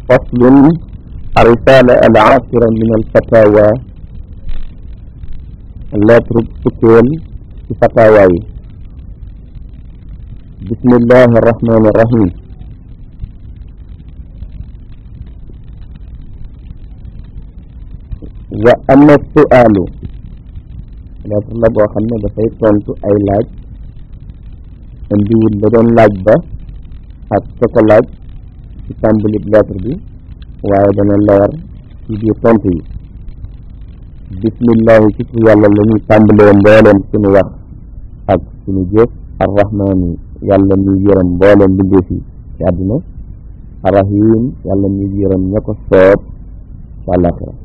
فصل الرسالة العاشرة من الفتاوى lettre fukkeel ci fataawa yi bismillahi arrahmani irrahim wa ama su'aalu lettre la boo xam ne dafay tontu ay laaj indiwul la doon laaj ba ak ka ko laaj ci tàmbalib lettre bi waaye dana leer ci biir tontu yi bismillahi ci tur yàlla la ñuy tàmbalee mbooleem suñu wax ak suñu jëf arrahmaani yàlla muy yërëm mbooleem mbindeef yi ci àdduna arrahim yàlla muy yërëm ña ko soob ci àllaaxira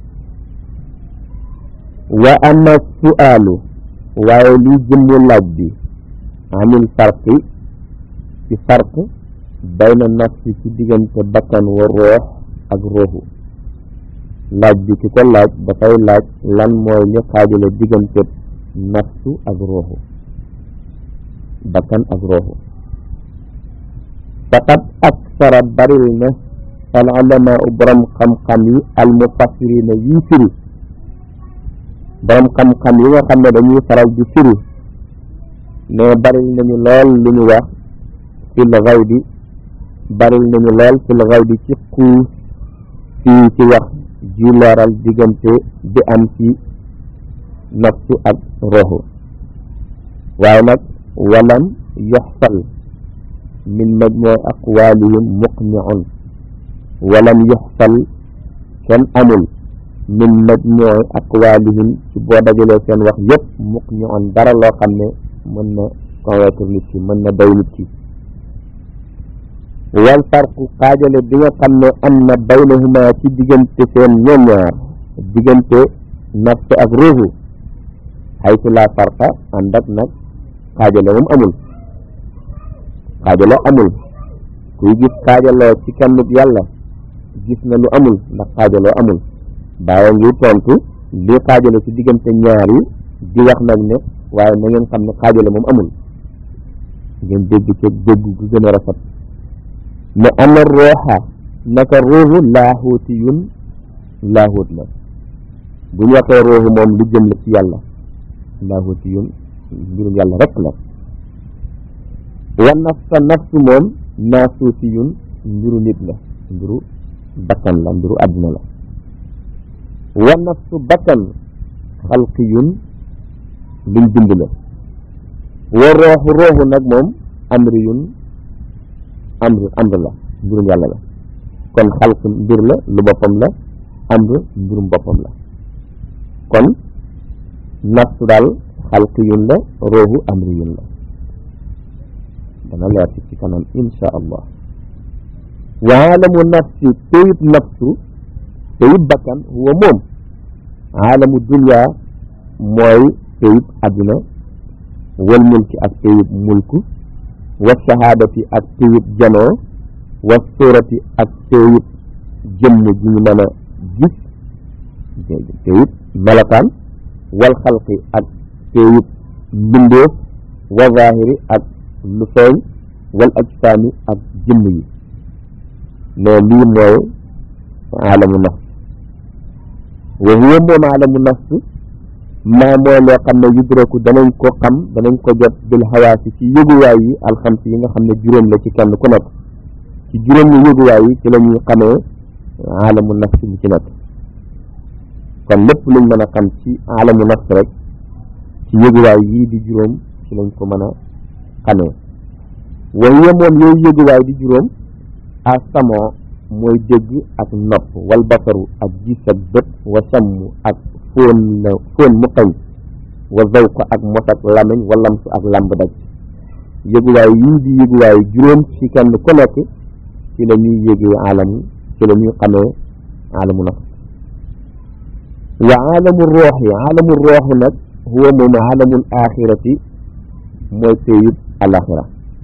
wa ama su'aalu waaye liy jëmmu laaj bi anil farqi ci farq bayna nafsi ci diggante bakkan wa roox ak ruuxu laaj bi ki ko laaj dafay laaj lan mooy li xaajale diggante nafsu ak ruuxu bakkan ak ruuxu faqad aksara baril na al ulamaa borom xam-xam yi al mufassirina yii firi borom xam-xam yi nga xam ne dañuy faral di firi ne baril nañu lool lu ñu wax fil xaybi baril nañu lool fil xaybi ci xuus fii ci wax ji leeral diggante bi am ci nafsu ak roxu waaye nag walam yoxsal min majmuu aqwaalihim muqniun walam yoxsal kenn amul min majmuu aqwaalihim ci boo dajalee seen wax yépp muqniun dara loo xam ne mën na convaincre nit ki mën na doy nit ki wal farqu xaajale bi nga xam ne am na baynahuma ci diggante seen ñoom ñaar diggante nafs ak ruuxu xaytu la farqa ànd ak nag xaajale moom amul xaajale amul kuy gis xaajaloo ci kennub yàlla gis na lu amul ndax xaajaloo amul bàyyi ngi tontu lii xaajale ci diggante ñaar yi di wax nag ne waaye na ngeen xam ne xaajale moom amul ngeen dégg ci dégg gu gën a rafet mu ana rooxa naka ruuxu laaxuuti yun laaxuut la bu ñu waxee ruuxu moom lu jëm la ci yàlla laaxuuti yun mbirum yàlla rek la wa nafsa nafsu moom naasuuti yun mbiru nit la mbiru bakkan la mbiru àddina la wa nafsu bakkan xalqi yun luñ bind la wa rooxu rooxu nag moom amri yun amr amr la mbirum yàlla la kon xalq mbir la lu boppam la amr mbirum boppam la kon nafsu daal xalq yun la roohu amri yun la dana leer ci kanam insha allah wa aalamu nafsi teyib nafsu teyib bakkan huwa moom aalamu dunya mooy teyib adduna wal mulki ak teyib mulku wa shahaadati ak téyib janoo wa suurati ak téyib jëmm ji ñu mën a gis téyib melokaan wal xalqi ak téyib mbindeef wa zaahiri ak lu feeñ wal ajsaami ak jëmm yi ne lii mooy aalamu nafs wa huwa moom aalamu nafs maa mooy loo xam ne yudraku danañ ko xam danañ ko jot bil xawaasi ci yëguwaay yi alxams yi nga xam ne juróom la ci kenn ku nekk ci juróom yi yëguwaay yi ci la ñuy xamee alamu nafs bi ci nekk kon lépp luñ mën a xam ci alamu nafs rek ci yëguwaay yii di juróom ci lañ ko mën a xamee wa hiya moom yooyu yëguwaay di juróom a samo mooy dégg ak nopp wal basaru ak gis ak bët wa sammu ak fóon la fóon mu xëy wa zawq ak mos ak lamiñ wa lamsu ak lamb daj yëguwaay yii di yëguwaay juróom ci kenn ku nekk ci la ñuy yëgee alam ci la ñuy xamee alamu nafs wa alamu roox yi alamu roox nag huwa moom alamul axirati mooy péyub alaxira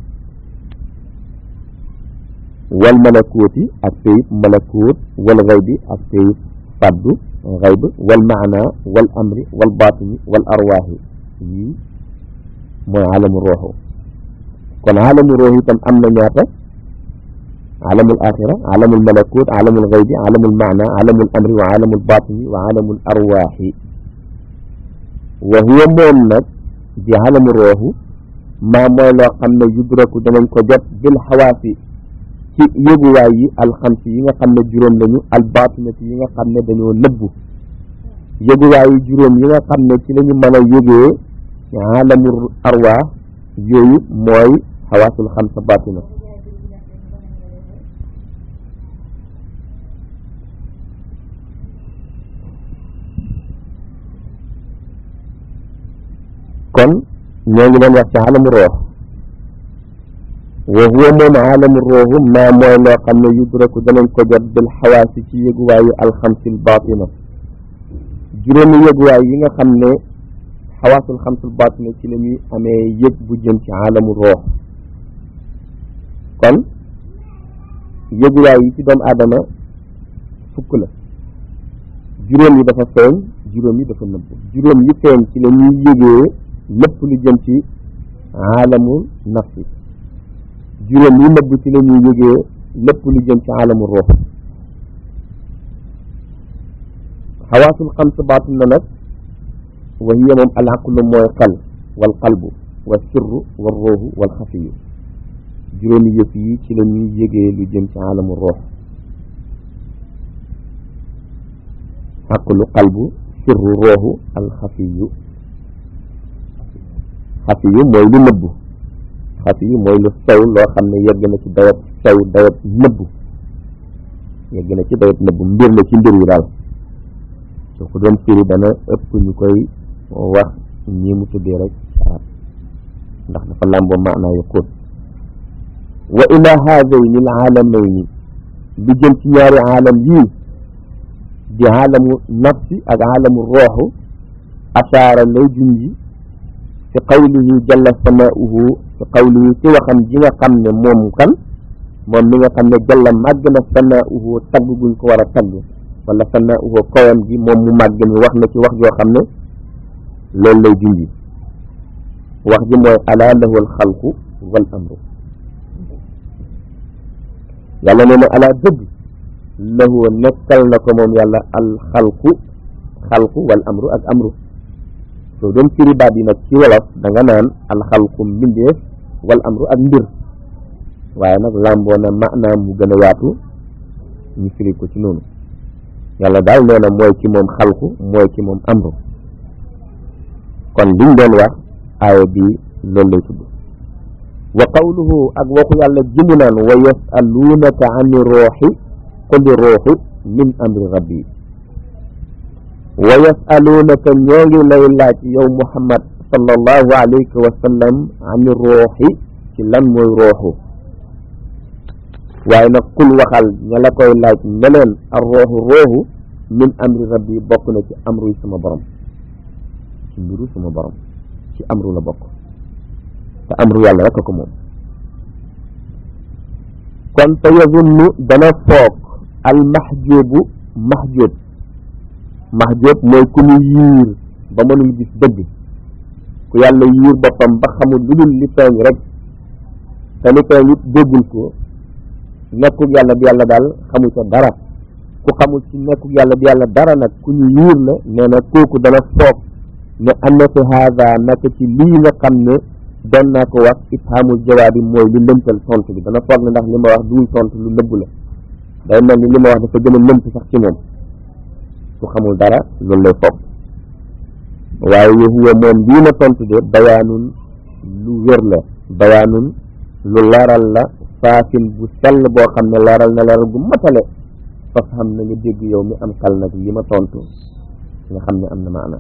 wal malakuuti ak péyub malakuut wal xaybi ak péyub faddu xayb wal maana wal amri wal baatini wal arwaaxi yii mooy alamu rooxu kon alamu roox itam am na ñaata alamul axira alamul malakut alamul xaybi alamul maana alamul amri wa alamul batini wa alamul arwaaxi wa huwa moom nag di alamu rooxu maa mooy loo xam ne yudraku danañ ko jot bil xawaasi ci yëguwaay yi alxamsi yi nga xam ne juróom lañu albatinati yi nga xam ne dañoo nëbbu yëguwaay yi juróom yi nga xam ne ci la ñu mën a yëgee alamul arwaax yooyu mooy xawaasul xamsa batina kon ñoo ngi doon wax ci alamu roox wa huwa moom alamu rooxu maa mooy loo xam ne yudraku danañ ko jot bil xawaasi ci yëguwaayu alxamsil batina juróomi yëguwaay yi nga xam ne xawaasul xamsul batina ci la ñuy amee yëg bu jëm ci alamu roox kon yëguwaay yi ci doomu aadama fukk la juróom yi dafa feeñ juróom yi dafa nëbb juróom yi feeñ ci la ñuy yëgee lépp lu jëm ci alamul nafsi juróom yi nëbb ci la ñuy yëgee lépp lu jëm ci alamul ruux xawaasul xams baatin na nag wa hiya moom al aqlu mooy xel wal qalbu wa sirru wa ruuxu wal xafiyu juróomi yëf yi ci la ñuy yëgee lu jëm ci alamul ruux aqlu qalbu sirru ruuxu al xafiyu xafi yu mooy lu nëbbu xafi yu mooy lu sew loo xam ne yegg na ci dayab sew dayab nëbbu yegg na ci dayab nëbbu mbir la ci mbir yi daal su ko doon firi dana ëpp ñu koy wax ñi mu tuddee rek arab ndax dafa làmboo maanaa yu xóot wa ila haadayni al aalamayni lu jëm ci ñaari aalam yii di aalamu nafsi ak aalamu rooxu ashaara lay junji fi qawlihi jalla samaa'uhu fi qawlihi ci waxam ji nga xam ne moom kan moom mi nga xam ne jalla màgg na samaa'uhu tagg guñ ko war a tagg wala samaa'uhu kawam gi moom mu màgg mi wax na ci wax joo xam ne loolu lay junji wax ji mooy alaa lahu alxalqu wal amru yàlla nee na alaa dëgg lahu nekkal na ko moom yàlla alxalqu xalqu wal amru ak amru soo doon firi baat yi nag ci wolof da nga naan alxalqu mbindeef wal amru ak mbir waaye nag làmboo na maanaam mu gën a yaatu ñu firi ko ci noonu yàlla daal nee na mooy ci moom xalqu mooy ci moom amru kon liñ doon wax aaya bi loolu lay tudd wa qawluhu ak waxu yàlla jimu naan wa yasaluunaka ani rooxi quli rooxu min amri rabbi wa yasaluunaka ñoo ngi lay laaj yow muhammad sallallahu alayhi wa sallam ani rooxi ci lan mooy rooxu waaye nag kul waxal ña la koy laaj ne leen ar rooxu rooxu min amri rabbi bokk na ci amru yi sama borom ci mbiru sama borom ci amru la bokk te amru yàlla rek ko moom kon te yazunnu dana foog al mahjubu mahjub mahjub mooy ku ñu yiir ba mënul gis dëgg ku yàlla yiir boppam ba xamul lu dul li feeñ rek te li feeñ it déggul ko nekkul yàlla bi yàlla daal xamul ca dara ku xamul ci nekkul yàlla bi yàlla dara nag ku ñu yiir la nee na kooku dana foog ne anna fi haada naka ci lii nga xam ne doon naa ko wax ifhamul jawaabi mooy lu lëmpal tontu bi dana foog ne ndax li ma wax duul tontu lu nëbb la day mel ni li ma wax dafa gën a lëmp sax ci moom su xamul dara loolu lay foog waaye huwa moom lii ma tontu de bayaanun lu wér la bayaanun lu leeral la saafin bu sell boo xam ne leeral na leeral bu matale fas xam na nga dégg yow mi am xel nag li ma tontu nga xam ne am na maana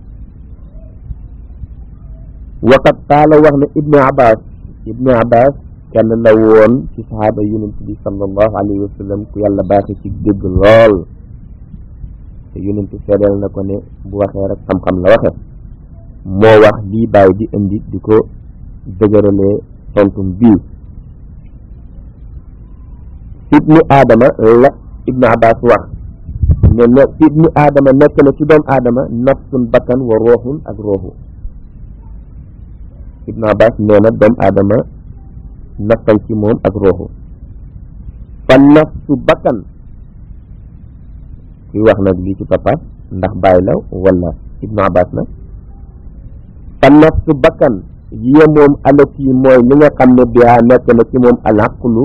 waqat qaala wax ne ibnu abbas ibnu abbas kenn la woon ci sahaaba yonent bi sallallahu alayhi wa sallam ku yàlla baaxe ci dégg lool te yonent seedeel na ko ne bu waxee rek xam-xam la waxe moo wax lii bàyyi di indi di ko dëgëralee tontum bii ibnu aadama la ibnu abbas wax ne ne ibnu aadama nekk na ci doomu aadama nafsun bakkan wa rooxun ak rooxu ibnu abbas nee na doomu aadama nafsan ci moom ak rooxu fa nafsu bakkan kuy wax nag lii ci papa ndax bàyyi la wala ibnu abbas la fa nafsu bakkan yiye moom alati mooy li nga xam ne bihaa nekk na ci moom alaqlu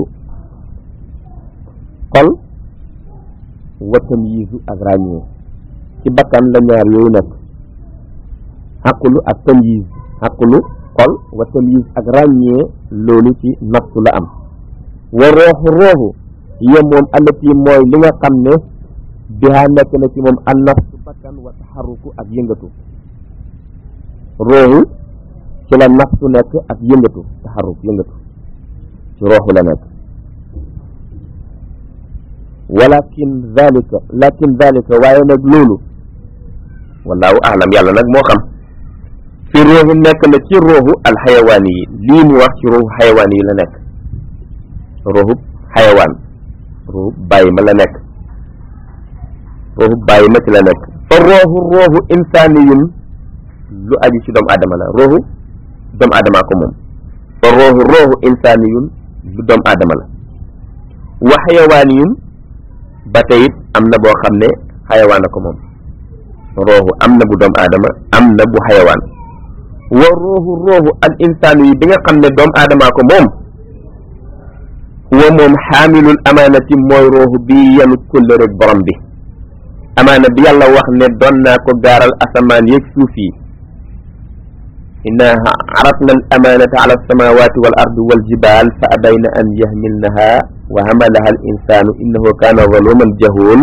xol wa tamyiizu ak ràññee ci bakkan la ñaar yooyu nekk xaqulu ak tamyiz xaqulu xol wa tamyiz ak ràññee loolu ci nafsu la am wa rooxu rooxu yiye moom alati mooy li nga xam ne bihaa nekk na ci moom an nafsu bakkan wa taxaruku ak yëngatu rooxu ci la nafsu nekk ak yëngatu taxaruk yëngatu ci rooxu la nekk walakin zalika lakin zalika waaye nag loolu wallahu alam yàlla nag moo xam fi rooxu nekk na ci rooxu alxayawaani yi lii mu wax ci rooxu xayawaani yi la nekk rooxu xayawaan rooxu bàyyi ma la nekk rooxu bàyyi ma ci la nekk fa rooxu rooxu insaaniyun lu aju ci doomu aadama la rooxu doomu aadama ko moom fa rooxu rooxu insaaniyun lu doomu aadama la wa xayawaaniyun ba tey it am na boo xam ne xayawaan a ko moom rooxu am na bu doomu aadama am na bu xayawaan wa rooxu rooxu al insaanu yi bi nga xam ne doomu aadama ko moom huwa moom xaamilul amaanati mooy rooxu bi yenu kulle rek borom bi amaana bi yàlla wax ne doon naa ko gaaral asamaan yeeg suuf yi inna aratna al amanata ala alsamawati wal ardi wal jibal fa abayna an yahmilnaha wa hamalaha al insanu innahu kana zaluman jahul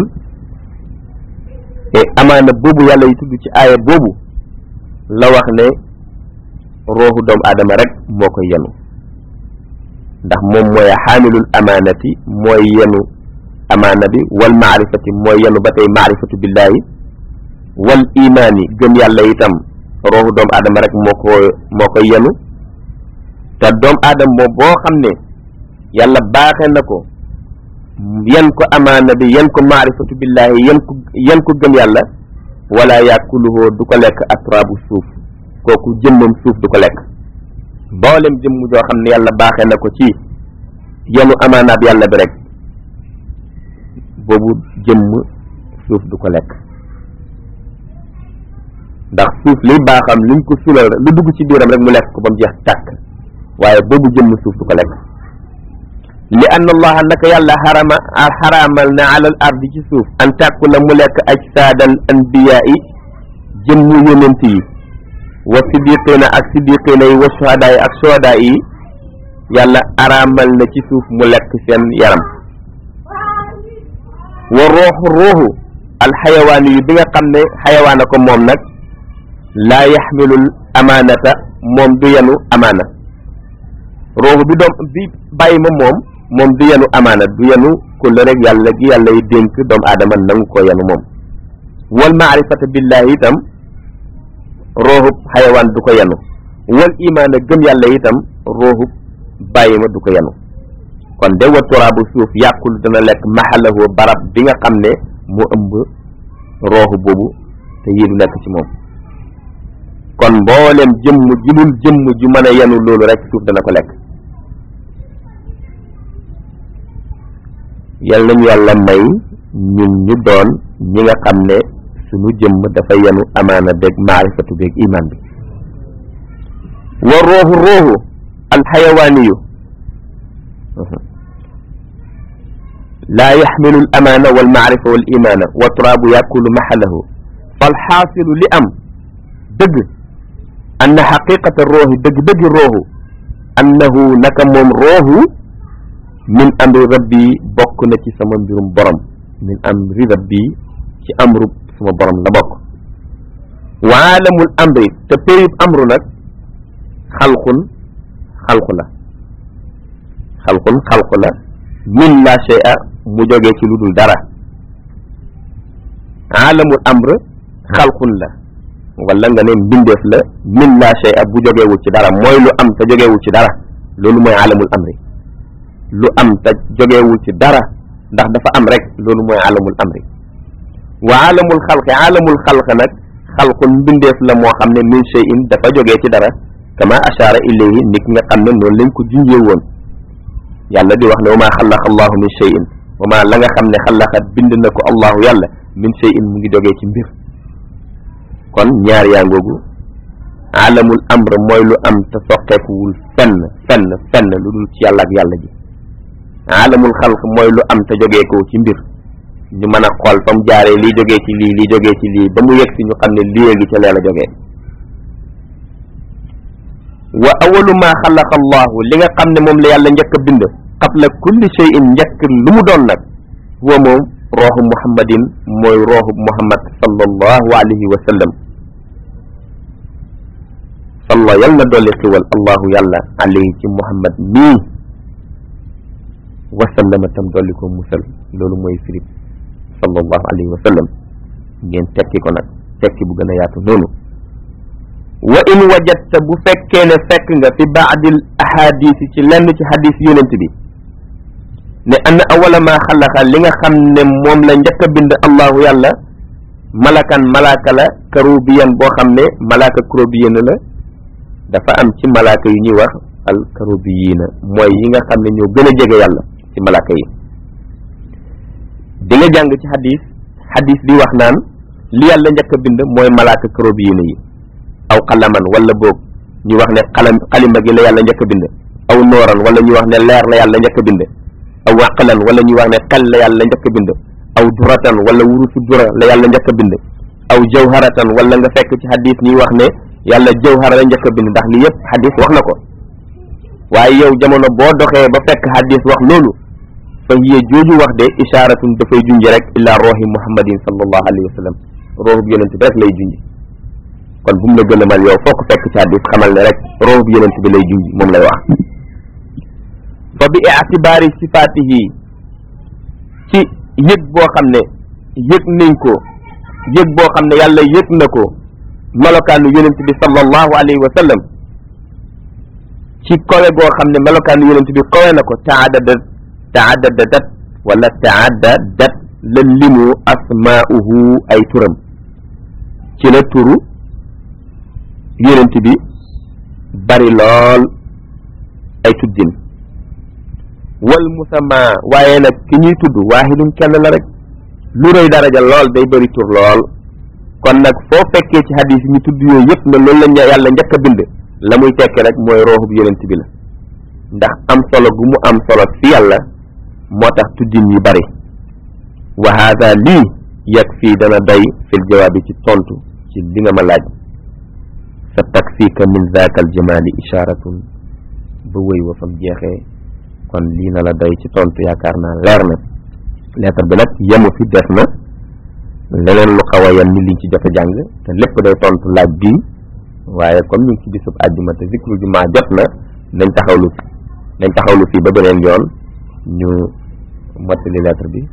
te amaana boobu yàlla yi tudd ci aaya boobu la wax ne rooxu doomu aadama rek moo koy yenu ndax moom mooy xaamilul amaanati mooy yenu amaana bi wal maarifati mooy yenu ba tey maarifatu billahi wal imaani gëm yàlla itam rooxu doomu aadama rek moo ko moo koy yenu te doomu aadama moom boo xam ne yàlla baaxe na ko yan ko amaana bi yan ko maarifatu billahi yan ko yan ko gëm yàlla wala yàkkuluhoo du ko lekk atrabu suuf kooku jëmmam suuf du ko lekk mboolem jëmm joo xam ne yàlla baaxe na ko ci yenu amaanaab yàlla bi rek boobu jëmm suuf du ko lekk ndax suuf liy baaxam liñ ko sulal lu dugg ci biiram rek mu lekk ko ba mu jeex tàkk waaye boobu jëmm suuf du ko lekk li anna allaha naka yàlla xarama xaraamal na alal ardi ci suuf an tàkkula mu lekk ajsaadal anbiyaa yi jëmmu yonent yi wa siddiqina ak siddiqina yi wa shuhadaa yi ak shuhadaa yi yàlla araamal na ci suuf mu lekk seen yaram wa rooxu rooxu alxayawaan yi bi nga xam ne xayawaana ko moom nag laa yaxmilul amaanata moom du yenu amaana rooxu bi doom bi bàyyi ma moom moom du yenu amaana du yenu kulle rek yàlla gi yàlla yi dénk doomu aadama nangu ko yenu moom wal maarifata billahi itam rooxub xayawaan du ko yenu wal imaana gëm yàlla itam rooxub bàyyi ma du ko yenu kon de wa turaabu suuf yàqul dana lekk maxalahu barab bi nga xam ne mu ëmb rooxu boobu te yii du nekk ci moom kon mboolem jëmm ju dul jëmm ju mën a yenu loolu rek suuf dana ko lekk yal nañu yàlla may ñun ñu doon ñi nga xam ne suñu jëmm dafa yenu amaana beeg maarifatu beeg iman bi wa rooxu rooxu alxayawaaniyu laa yaxmilu al amaana wal maarifa wal imaana wa turaabu yakulu maxalahu falxaasilu li am dëgg anna xaqiqata rooxi dëgg-dëggi rooxu annahu naka moom rooxu min amri rabbi bokk na ci sama mbirum borom min amri rabbi ci amru sama borom la bokk wa aalamul amri te péyub amru nag xalqun xalqu la xalqun xalqu la min la shay'a mu jógee ci lu dul dara aalamul amr xalqun la wala nga ne mbindeef la min la shay'a bu jógeewul ci dara mooy lu am te jógeewul ci dara loolu mooy aalamul amri lu am te jógeewul ci dara ndax dafa am rek loolu mooy aalamul amri wa aalamul xalqi aalamul xalq nag xalqun mbindeef la moo xam ne min shay'in dafa jógee ci dara kama ashaara ilayhi nit nga xam ne noonu lañ ko junjee woon yàlla di wax ne wa maa xalaqa allahu min cheyin wa maa la nga xam ne xalaqat bind na ko allahu yàlla min cheyin mu ngi jógee ci mbir kon ñaar yaa ngoogu alamul amr mooy lu am te soqeekuwul fenn fenn fenn lu dul ci yàlla ak yàlla ji alamul xalq mooy lu am te jógee ko ci mbir ñu mën a xool fa mu jaaree lii jógee ci lii lii jógee ci lii ba mu yegg si ñu xam ne lii gi ca lee la jógee wa awalu ma xalaqa allahu li nga xam ne moom la yàlla njëkk a bind qabla kulli shay'in njëkk lu mu doon nag huwa moom rooxu muhammadin mooy rooxu muhammad sallallahu alayhi wa sallam salla yal na dolli xiwal allahu yàlla alayhi ci muhammad mii wa sallama tam dolli ko musal loolu mooy firib sallallahu alayhi wa sallam ngeen tekki ko nag tekki bu gën a yaatu noonu wa in wajadta bu fekkee ne fekk nga fi baadil ahadis ci lenn ci hadis yonent bi ne ann awala ma xalaqa li nga xam ne moom la njëkk a bind allahu yàlla malakan malaaka la karubiyan boo xam ne malaaka karubiyan la dafa am ci malaaka yu ñuy wax al karubiyiina mooy yi nga xam ne ñoo gën a jege yàlla ci malaaka yi di nga jàng ci hadis hadis bi wax naan li yàlla njëkk a bind mooy malaaka karubiyiina yi aw xalaman wala boog ñu wax ne xalam xalima gi la yàlla njëkk a bind aw nooran wala ñu wax ne leer la yàlla njëkk a bind aw waqalan wala ñu wax ne xel la yàlla njëkk a bind aw duratan wala wurusu dura la yàlla njëkk a bind aw jawharatan wala nga fekk ci hadis ñuy wax ne yàlla jawhara la njëkk a bind ndax li yëpp hadis wax na ko waaye yow jamono boo doxee ba fekk hadis wax loolu fa hiya jooju wax de isharatun dafay junj rek illa roohi muhammadin sallallahu alayhi wa sallam roohu bi yonent bi rek lay junj kon bu mu la gëlëmal yow foo ko fekk ci hadis xamal ne rek roohu bi yonent bi lay junj moom lay wax fa bi itibaari sifaatihi ci yëg boo xam ne yëg nañ ko yëg boo xam ne yàlla yëg na ko melokaanu yonent bi sallallahu alayhi wa sallam ci kowe goo xam ne melokaanu yonent bi kowe na ko taaddadat taaddadat wala taaddadat la limu asmaa'uhu ay turam ci la turu yonent bi bari lool ay tuddin wal musamma waaye nag ki ñuy tudd waahidun kenn la rek lu rëy daraja lool day bëri tur lool kon nag foo fekkee ci hadis yi ñu tudd yooyu yëpp ne loolu la yàlla njëkk a bind la muy tekki rek mooy rooxub yonent bi la ndax am solo gu mu am solo fi yàlla moo tax tuddin yi bari wa haada lii yag fii dana doy fil jawaabi ci tontu ci li nga ma laaj sa takfika min zaaka al jamaali isharatun ba wëy wa fam jeexee kon lii na la doy ci tontu yaakaar naa leer na lettre bi nag yemu fi def na leneen lu xaw a yem ni liñ ci jot a jàng te lépp day tontu laaj bii waaye comme ñu ngi ci bisub àjjuma te zikru jumaa jot na nañ taxawlu nañ taxawlu fii ba beneen yoon ñu mottali lettre bi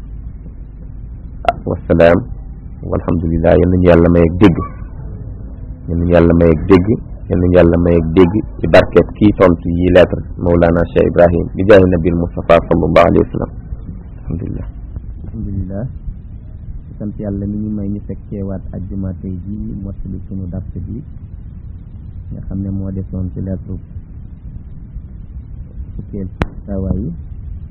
ah wasalaam walhamdulilah yal nañu yàlla may ak dégg yal nañu yàlla may ak dégg yal nañu yàlla may ak dégg ci barkeet kii tontu yi lettre Mawlana Cheikh Ibrahim bi jaahi nabil Mustafa sallallahu alayhi wa sallam alhamdulilah alhamdulilah sant yàlla mi ñu may ñu fekkeewaat ajjuma tey ji mottali sunu dars bi nga xam ne moo desoon ci lettre fukkeel sawaay yi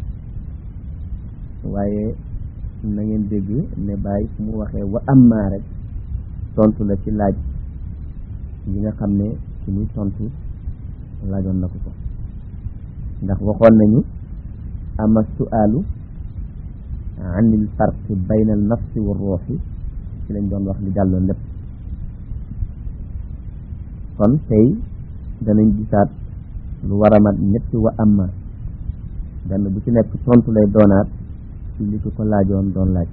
waaye na ngeen dégg ne bàyyi fu mu waxee wa amma rek tontu la ci laaj yi nga xam ne ci muy tontu laajoon na ko ko ndax waxoon nañu ama su'aalu anil farqi bayna al nafsi wa ruuxi ci lañ doon wax li jàlloon lépp kon tey danañ gisaat lu war a mat ñetti wa amma benn bu ci nekk tontu lay doonaat ci li ko ko laajoon doon laaj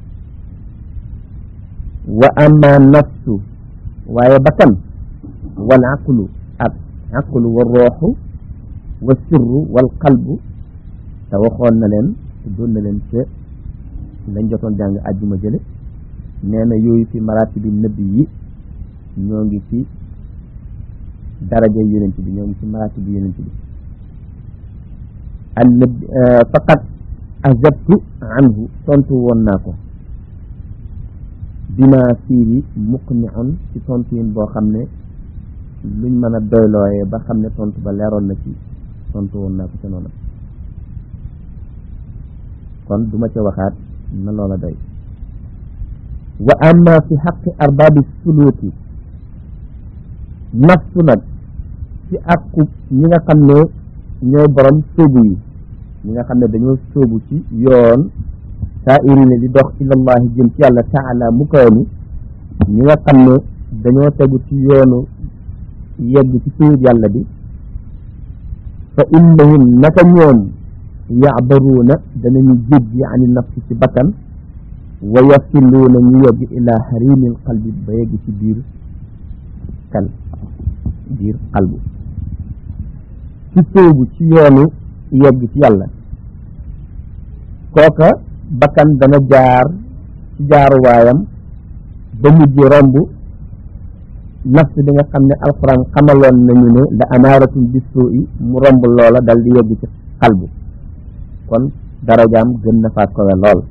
wa amma nafsu waaye bakkan wal aqlu ak aqlu wa ruuxu wa sirru wal qalbu te waxoon na leen tuddoon na leen ca lañ jotoon jàng àjjuma jële nee na yooyu fi maratibi nëbbi yi ñoo ngi ci daraja yonent bi ñoo ngi ci maratibi yonent bi al nëbbi faqat azabtu anhu tontu woon naa ko bima fiihi muqniun ci tontu yin boo xam ne luñ mën a doylooyee ba xam ne tontu ba leeroon na ci tontu woon naa ko ca noonu kon duma ca waxaat na loola doy wa amma fi xaqi arbaabi suluuki nafsu nag ci àqu ñi nga xam ne ñooy borom sóobu yi ñi nga xam ne dañoo sóobu ci yoon saa irine di dox ilallahi jëm ci yàlla taala mu koy ni ñi nga xam ne dañoo tegu ci yoonu yegg ci suyub yàlla bi fa innahum naka ñoom yacbaruuna danañu jéggi ani nafsi ci bakkan wa yasiluuna ñu yegg ilaa harimil qalbi ba yegg ci biir kan biir qalbu ci sóobu ci yoonu yegg ci yàlla kooka bakkan dana jaar ci jaaruwaayam ba mujj romb nafs bi nga xam ne alxuraan xamaloon nañu ne la amaaratum bisuu i mu romb loola dal di yegg ci xalbu kon darajaam gën na faa kowe lool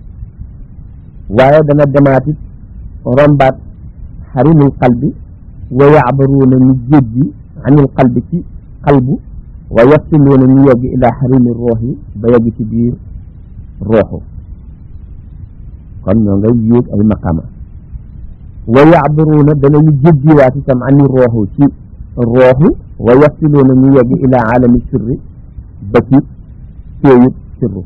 waaye dana demaatit rombaat xarimul qalbi wa yacbaruuna ñu jéggi anil qalbi ci xalbu wa yasiluuna ñu yegg ilaa xarimi roox yi ba yegg ci biir rooxu kon ñoo ngay yéeg ay maqama wa yacbaruuna danañu jéggiwaat itam ani rooxu ci rooxu wa yasiluuna ñu yegg ilaa aalami sirri ba ci péeyub sirru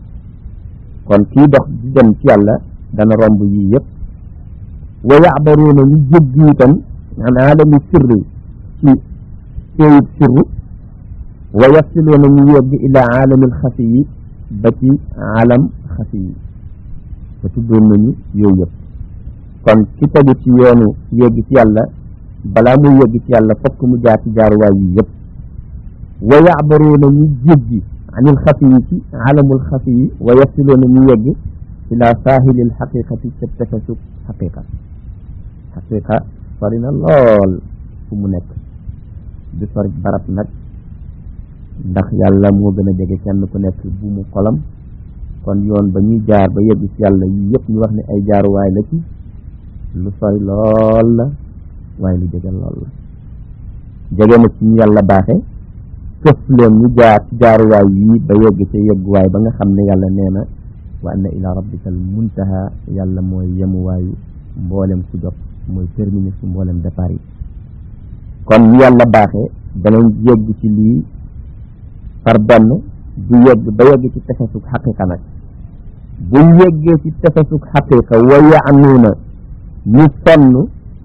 kon kii dox di dem ci yàlla dana romb yii yëpp wa yacbaruuna ñu jéggi itam an aalami sirri ci péeyub sirru wa yasiluuna ñu yegg ilaa aalamil xafi yi ba ci aalam xafi yi te tuddoon nañu yooyu yëpp kon ki tegu ci yoonu yegg ci yàlla balaa muy yegg ci yàlla fokk mu jaar ci jaaruwaay yi yëpp wa yacbaruuna ñu jéggi anil xafi yi ci aalamul xafi yi wa yasiluuna ñu yegg ilaa saahilil xaqiqati ca tefesug xaqiqa xaqiqa sori na lool fu mu nekk di sori barab nag ndax yàlla moo gën a jege kenn ku nekk bu mu xolam kon yoon ba ñuy jaar ba yegg ci yàlla yi yëpp ñu wax ne ay jaaruwaay la ci lu sori lool la waaye lu jege lool la jege na ci ñu yàlla baaxe këf leen ñu jaar ci jaaruwaay yi ba yegg ca yegguwaay ba nga xam ne yàlla nee na wa anna ila rabbika al muntaha yàlla mooy yemuwaayu mboolem ku jot mooy terminus su mboolem départ yi kon ñu yàlla baaxe danañ yegg ci lii par benn du yegg ba yegg ci tefesug xaqiqa nag buñ yeggee ci tefesug xaqiqa wa yaanuuna ñu sonn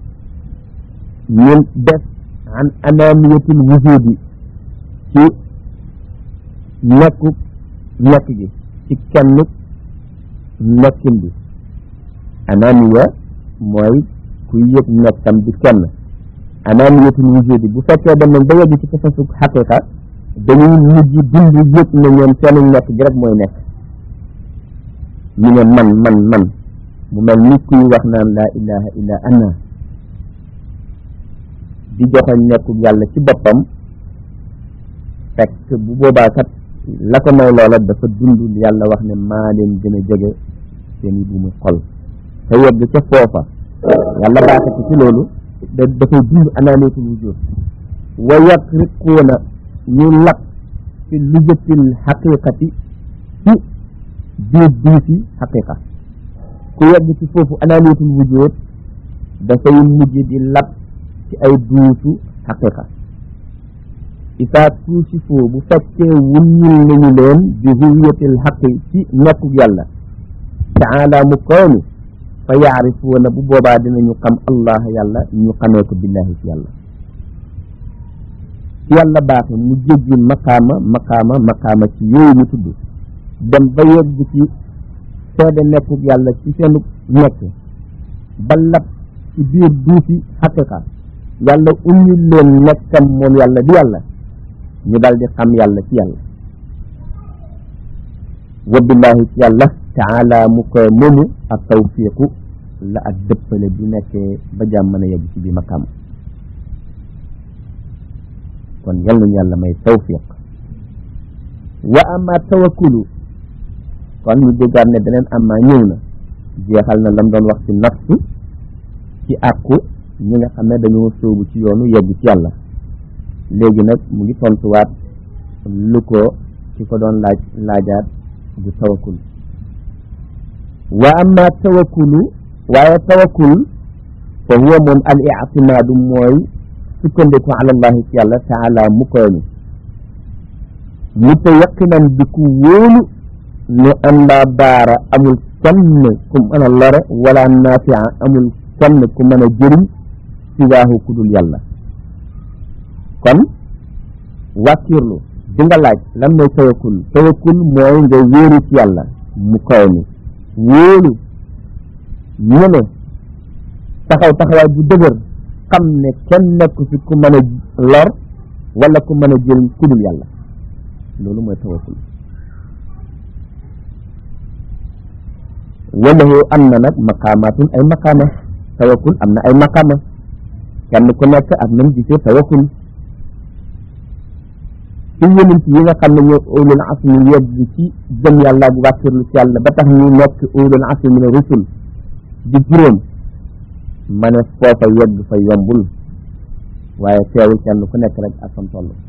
ñu def an anamiyatul wujudi ci nekku nekk gi ci kenn nekkin bi anamiya mooy kuy yëg nekkam di kenn anamiyatul wujudi bu fekkee dem nañ ba yegg ci tefesug xaqiqa dañuy mujj dund yëg na ñoom seenu nekk gi rek mooy nekk ñu ne man man man mu mel ni kuy wax naan laa ilaha illa ana di joxoñ nekkul yàlla ci boppam fekk bu boobaa kat la ko may loola dafa dund yàlla wax ne maa leen gën a jege seen i bu mu xol te yegg ca foofa yàlla baaxe ko ci loolu da dafay dund anaaniyatul wujud wa yaqriquuna ñu lap fi lujatil xaqiqati ci biir duusi xaqiqa ku yegg ci foofu anaaniyatul wujud dafay mujj di lap ci ay duusu xaqiqa isaa tuusi foo bu fekkee wuññil nañu leen bi huwiyatil xaqi ci nekkug yàlla taala mu kaw ni fa yaarifuuna bu boobaa dinañu xam allah yàlla ñu xamee ko billahi ci yàlla ci yàlla baaxe mu jéggi maqaama maqaama maqaama ci yooyu ñu tudd dem ba yegg ci seede nekkug yàlla ci seenu nekk ba lab ci biir duusi xaqiqa yàlla ummil leen nekkam moom yàlla di yàlla ñu dal di xam yàlla ci yàlla wa billahi ci yàlla taala mu koy moomu ak tawfiqu la ak dëppale bi nekkee ba jàmm mën a yegg ci bi maqaam kon yal nañu yàlla may tawfiq wa ama tawakkulu kon ñu déggaat ne beneen ama ñëw na jeexal na lam doon wax ci nafsu ci àqu ñi nga xam ne dañoo sóobu ci yoonu yegg ci yàlla léegi nag mu ngi tontuwaat lu ko ki ko doon laaj laajaat du tawakkul wa amma tawakkulu waaye tawakkul fa huwa moom al ictimaadu mooy sukkandiku ala allahi ci yàlla taala mu koy ni mu te yaqinan di ku wóolu ne an laa daara amul kenn ku mën a lore wala nafia amul kenn ku mën a jëriñ siwaahu ku dul yàlla kon wàkkirlu di nga laaj lan mooy tawakkul tawakkul mooy nga wéeru ci yàlla mu koy ni wóolu ñene taxaw taxawaay bu dëgër xam ne kenn nekku fi ku mën a lor wala ku mën a jëriñ ku dul yàlla loolu mooy tawakkul walahu am na nag maqaamatun ay maqaama tawakkul am na ay maqaama kenn ku nekk ak nam gisee tawakkul ci yonent yi nga xam ne ñoo ulul asmi yegg ci jëm yàlla ak wàkkirlu ci yàlla ba tax ñu nekk ulul asmi min rusul di juróom ma ne foofa yegg fa yombul waaye teewul kenn ku nekk rek ak fam toll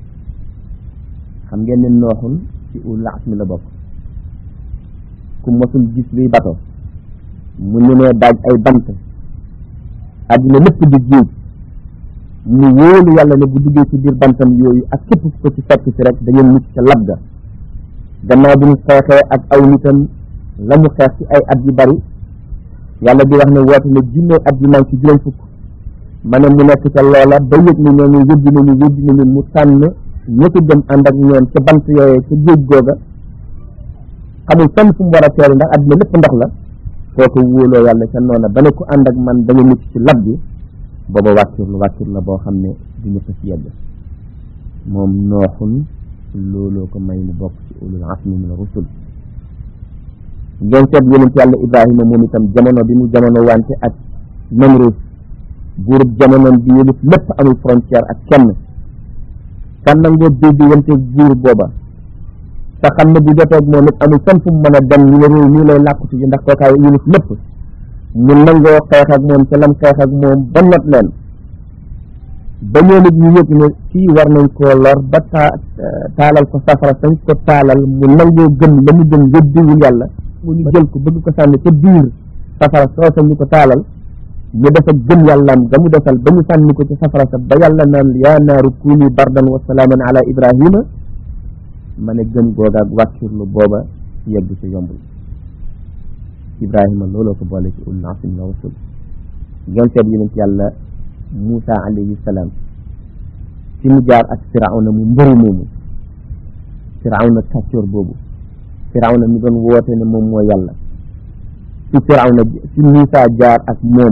xam ngeen ne nooxul ci ulul asmi la bokk ku mosul gis luy bato mu ñu nee daaj ay bant àddina lépp di géej mu wóolu yàlla ne bu duggee ci biir bantam yooyu ak képp ku ko ci fekk si rek da ngeen mucc ca lab ga gannaaw bi mu xeexee ak aw nitam la mu xeex ci ay at yu bari yàlla di wax ne woote ne junne at yu man ci juróom fukk ma ne mu nekk ca loola ba yëg ni ñooñu weddi nañu weddi nañu mu tànn ñëpp dem ànd ak ñoom ca bant yooyee ca géej googa xamul fenn fu mu war a teeru ndax àddina lépp ndox la kooku wóoloo yàlla ca noona ba ne ku ànd ak man da nga mucc ci lab bi booba wàccur wàccur la boo xam ne du ñëpp ci yegg moom nooxun looloo ko may mu bokk ci ulul asmi min rusul ngeen seet yonent yàlla ibrahima moom itam jamono bi mu jamono wante ak Namrus buurub jamonoom bi yëlif lépp amul frontière ak kenn kan nangoo dégg wante buur booba te xam ne bu joteeg moom it amul fenn fu mu mën a dem ñu ne réew nii lay làqutu ji ndax kookaay yëlif lépp mu nangoo xeex ak moom ca lam xeex ak moom ba not leen ba ñoo nit ñu yëg ne kii war nañ koo lor ba taa taalal ko safara sañ ko taalal mu nangoo gëm la mu gëm weddiwul yàlla mu ñu jël ko bëgg ko sànni ca biir safara soosa ñu ko taalal ñu def ak gëm yàllaam ga mu defal ba ñu sànni ko ci safara sa ba yàlla naan yaa naaru kuuni bardan wa salaaman ala ibrahima ma ne gëm googa ak wàccurlu booba yegg ci yombul ibrahima looloo ko boole ci ulul azmi mina rusul ngeen seet yonent yàlla Moussa alayhi salaam fi mu jaar ak firawna mu mbëri moomu firawna kàccoor boobu firawna mi doon woote ne moom mooy yàlla fi firawna fi Moussa jaar ak moom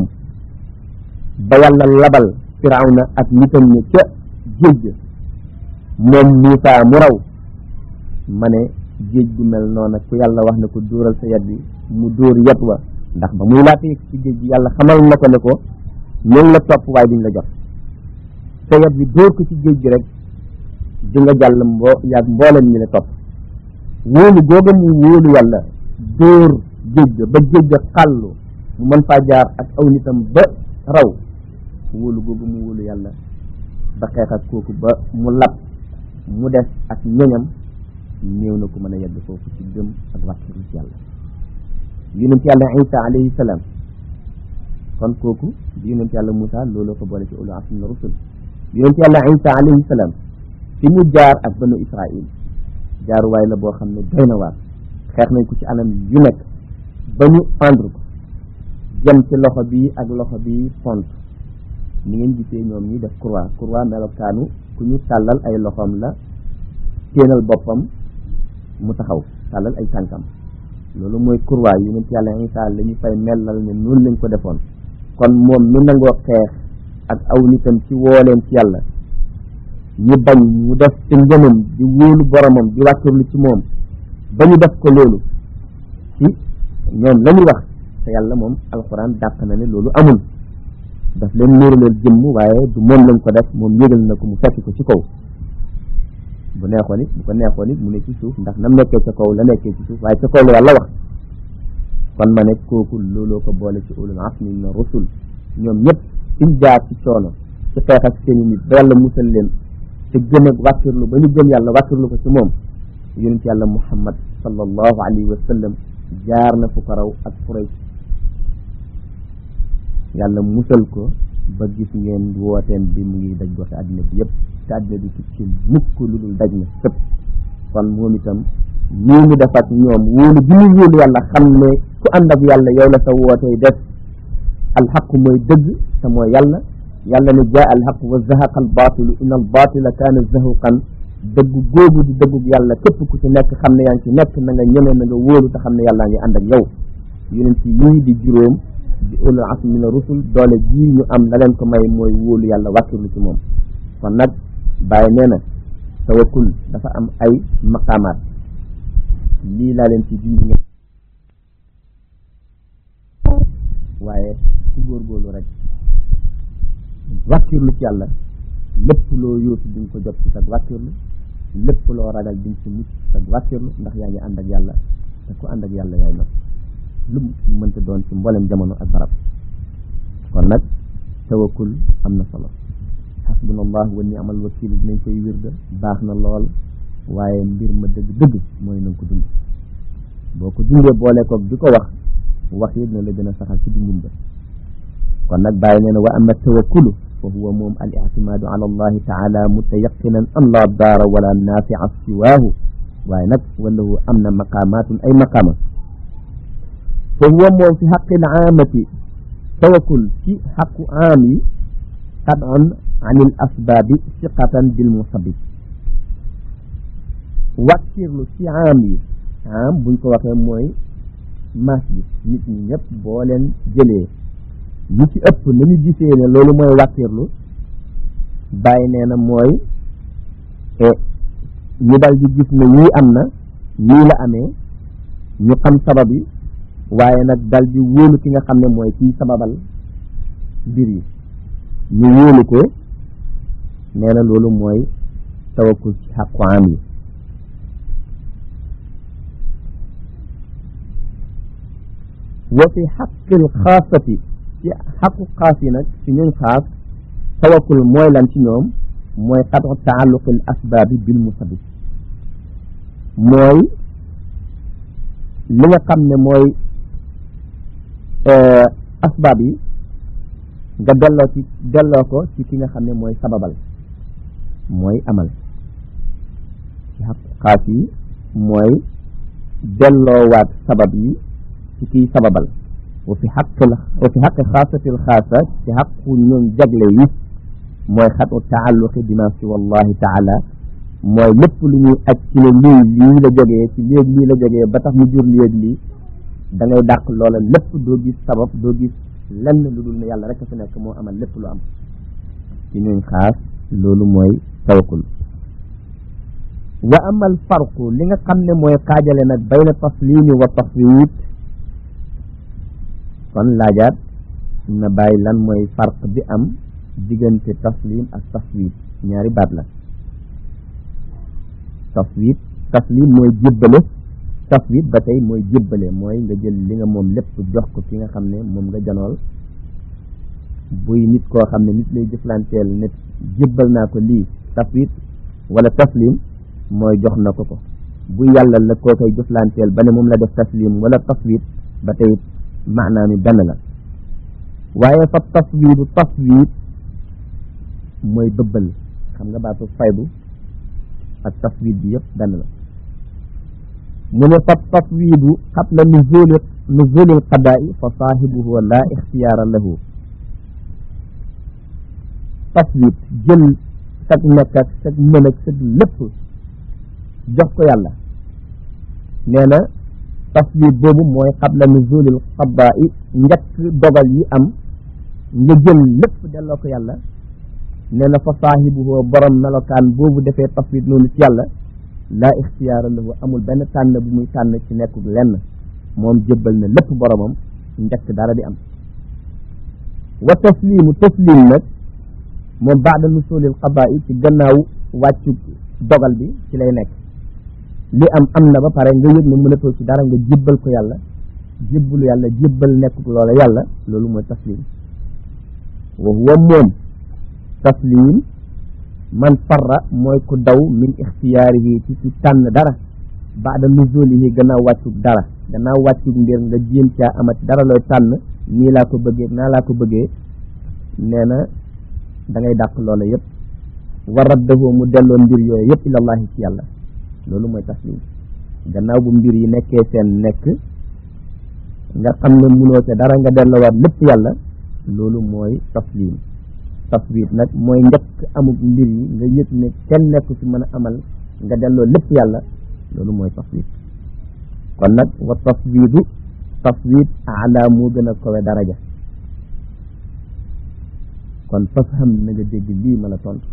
ba yàlla labal firawna ak nitam ñi ca géej ga moom Moussa mu raw ma ne géej gu mel noona ku yàlla wax ne ko dóoral sa yat bi mu dóor yat wa ndax ba muy laata yëg ci géej gi yàlla xamal na ko ne ko ñoom la topp waaye duñ la jot sa yat bi dóor ko ci géej gi rek di nga jàll mbo yaag mbooleen ñi la topp wóolu googa mu wóolu yàlla dóor géej ga ba géej ga xàllu mu mën faa jaar ak aw nitam ba raw wóolu googa mu wóolu yàlla ba xeex ak kooku ba mu lab mu des ak ñoñam néew na ko mën a yegg foofu ci gëm ak wàcciru ci yàlla yonent yàlla isa alayhi salaam kon kooku di yonent yàlla Moussa looloo ko boole ci ulul azmi mina rusul yonent yàlla isa alayhi salaam fi mu jaar ak banu israil jaaruwaay la boo xam ne doy na waar xeex nañ ko ci anam yu nekk ba ñu pendre ko jëm ci loxo bi ak loxo bi pont ni ngeen gisee ñoom ñi def croix croix melokaanu ku ñu tàllal ay loxoom la téenal boppam mu taxaw tàllal ay tànkam loolu mooy kurwaay yonent yàlla Isa la ñu fay mellal ne noonu lañ ko defoon kon moom mi nangoo xeex ak aw nitam ci wooleen ci yàlla ñu bañ mu def ci ngëmam di wóolu boromam di wàkkirlu ci moom ba ñu def ko loolu ci ñoom la ñuy wax te yàlla moom alxuraan dàq na ne loolu amul daf leen nuuraleel jëmm waaye du moom lañ ko def moom yëgal na ko mu fekk ko ci kaw bu neexoon it bu ko neexoon it mu ne ci suuf ndax nam nekkee ca kaw la nekkee ci suuf waaye ca kaw la yàlla wax kon ma ne kooku looloo ko boole ci ulul azmi mina rusul ñoom ñëpp fiñ jaar ci coono ci xeex ak seeni nit ba yàlla musal leen te gëm ak wàkkirlu ba ñu gëm yàlla wàkkirlu ko ci moom yonent yàlla muhammad sallallahu alayhi wa sallam jaar na fu ko raw ak Quraysh yàlla musal ko ba gis ngeen wooteem bi mu ngi daj goxe àddina bi yëpp te àddina bi tukki mukk lu dul daj na sëpp kon moom itam nii mu def ak ñoom wóolu bi ñu wóolu yàlla xam ne ku ànd ak yàlla yow la sa wootee def alxaqu mooy dëgg te mooy yàlla yàlla ne jaa alxaq wa zahaqa albaatilu in albaatila kaana zahuqan dëgg googu di dëggug yàlla képp ku ci nekk xam ne yaa ngi ci nekk na nga ñeme na nga wóolu te xam ne yàllaa ngi ànd ak yow yonent yii di juróom di ulul azmi mina rusul doole jii ñu am la leen ko may mooy wóolu yàlla wàkkirlu ci moom kon nag bàyyi nee na tawakkul dafa am ay maqaamaat lii laa leen ci junj ngeen waaye ku góorgóorlu rek wàkkirlu ci yàlla lépp loo yóotu di nga ko jot ci sag wàkkirlu lépp loo ragal di nga ci mucc sag wàkkirlu ndax yaa ngi ànd ak yàlla te ku ànd ak yàlla yaay not lu mu mënta doon ci mboolem jamono ak barab kon nag tawakkul am na solo xasbunallah wa ni'mal wakil dinañ koy wirda baax na lool waaye mbir ma dëgg-dëgg mooy na nga ko dund boo ko dundee boole koog di ko wax wax yi dina la gën a saxal ci dundin ba kon nag bàyyi nee na wa ama tawakkulu fa huwa moom al ictimaadu ala allahi taala mutayaqinan an la daara wala naafica siwaahu waaye nag walahu am na maqaamaatun ay maqaama fa huwa moom fi xaqil aamati tawakkul ci xaqu aam yi qad'un an il asbaabi siqatan bil musabib wàkkirlu ci aam yi aam buñ ko waxee mooy maas bi nit ñi ñëpp boo leen jëlee ñi ci ëpp nañu gisee ne loolu mooy wàkkirlu bàyyi nee na mooy ñu dal di gis ne yii am na nii la amee ñu xam sabab yi waaye nag dal di wóolu ki nga xam ne mooy kiy sababal mbir yi ñu wóolu ko nee na loolu mooy tawakkul ci xaqu am yi wa fi xaqil xaasati ci xaqu xaas yi nag ci ñun xaas tawakkul mooy lan ci ñoom mooy xatu taalluqil asbaabi bil musabib mooy li nga xam ne mooy asbaab yi nga delloo ci delloo ko ci ki nga xam ne mooy sababal mooy amal ci xaqu xaas yi mooy delloowaat sabab yi ci kiy sababal wa fi xaqil wa fi xaqi xaasatil xaasa ci xaqu ñoom jagle yi mooy xatu taalluqi bima si wallahi taala mooy lépp lu ñuy aj ci ne lii lii la jógee ci léegi lii la jógee ba tax mu jur léegi lii da ngay dàq loola lépp doo gis sabab doo gis lenn lu dul ne yàlla rek a fi nekk moo amal lépp lu am ci ñuñ xaas loolu mooy tawakkul wa amal farqu li nga xam ne mooy xaajale nag bayna taslimi wa tafwid kon laajaat na bàyyi lan mooy farq bi am diggante taslim ak tafwid ñaari baat la tafwid taslim mooy jébbale tafwid ba tey mooy jébbale mooy nga jël li nga moom lépp jox ko ki nga xam ne moom nga janool buy nit koo xam ne nit lay jëflanteel ne jébbal naa ko lii tafwid wala taslim mooy jox na ko ko bu yàlla la koo koy jëflanteel ba ne moom la def taslim wala tafwid ba tey maanaam mi benn la waaye fa tafwidu tafwid mooy bëbbal xam nga baatu faydu ak tafwid bi yëpp benn la mu ne fa tafwidu qabla nuzuli nuzuli alqadaai fa saahibuhu la ixtiyaara lahu tafwid jël sag nekk ak sag mën ak sag lépp jox ko yàlla nee na tafwid boobu mooy qabla nuzuli alqadaai njëkk dogal yi am nga jël lépp delloo ko yàlla nee na fa saahibuhu borom melokaan boobu defee tafwid noonu ci yàlla laa ixtiyaara lahu amul benn tànn bu muy tànn ci nekkul lenn moom jébbal na lépp boromam njëkk dara di am wa taslimu taslim nag moom baada nusulil qadaa yi ci gannaaw wàccu dogal bi ci lay nekk li am am na ba pare nga yëg ne mënatoo ci dara nga jébbal ko yàlla jébbalu yàlla jébbal nekkul loola yàlla loolu mooy taslim wa huwa moom taslim man farra mooy ku daw min ixtiyaarihi ci ci tànn dara baada nuzulihi gannaaw wàccu dara gannaaw wàccu mbir nga jéem caa amat dara looy tànn nii laa ko bëggee naa laa ko bëggee nee na da ngay dàq loola yëpp wa raddahu mu delloo mbir yooyu yëpp ilallahi ci yàlla loolu mooy taslim gannaaw bu mbir yi nekkee seen nekk nga xam ne munoo ca dara nga delloowaat lépp yàlla loolu mooy taslim taswit nag mooy njëkk amuk mbir yi nga yëg ne kenn nekk ci mën a amal nga delloo lépp yàlla loolu mooy taswit kon nag wa taswidu taswit ala moo gën a kowe daraja kon fafham na nga dégg lii ma la tontu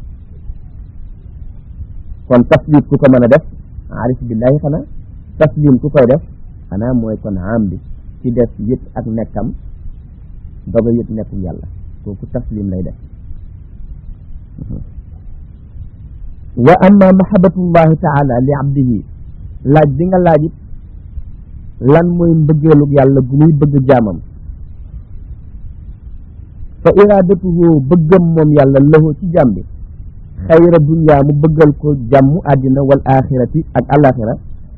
kon taswit ku ko mën a def arif billahi xanaa taslim ku koy def xanaa mooy kon am bi ci def yëg ak nekkam doga yëg nekkul yàlla kooku taslim lay def wa amma mahabatullahi taala li abdihi laaj bi nga laaj it lan mooy mbëggeelug yàlla gu muy bëgg jaamam fa iradatuhu bëggam moom yàlla lahu ci jaam bi xayra dunya mu bëggal ko jàmmu àddina wal axirati ak alaxira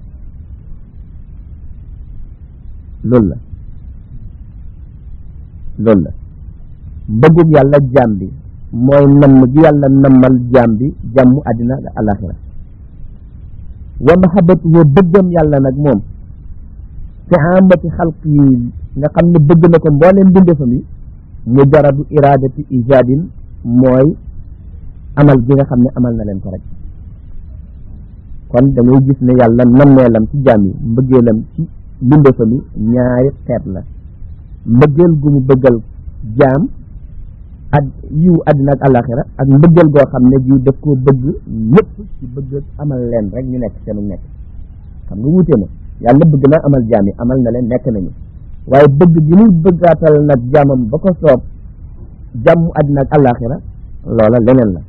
loolu la loolu la mbëggug yàlla jaam bi mooy namm gi yàlla nammal jaam bi jàmmu àddina ak alaxira wa mahabatuhu bëggam yàlla nag moom fi amati xalq yi nga xam ne bëgg na ko mbooleem mbindeefam yi mujaradu iradati ijadin mooy amal gi nga xam ne amal na leen ko rek kon da ngay gis ne yàlla nammeelam ci jaam yi mbëggeelam ci mbindeefam yi ñaari xeet la mbëggeel gu mu bëggal jaam ak yiw àddina ak àllaaxira ak mbëggeel goo xam ne bii daf koo bëgg ñëpp ci bëgg amal leen rek ñu nekk seenu nekk xam nga wuute na yàlla bëgg na amal jaam yi amal na leen nekk nañu waaye bëgg gi muy bëggaatal nag jaamam ba ko soob jàmm àddina ak àllaaxira loola leneen la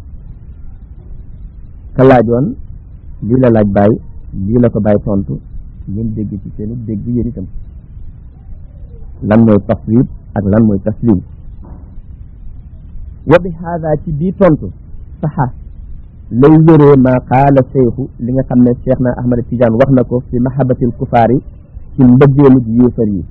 ka laajoon lii la laaj bàyyi lii la ko bàyyi tontu ngeen dégg ci seenu dégg yéen itam lan mooy taswib ak lan mooy taslim wa bi haada ci bii tontu saxa lay wéree maa qaala cheikhu li nga xam ne cheikh na ahmad tidiane wax na ko fi mahabatil kufaar yi ci mbëggeelug yéefar yi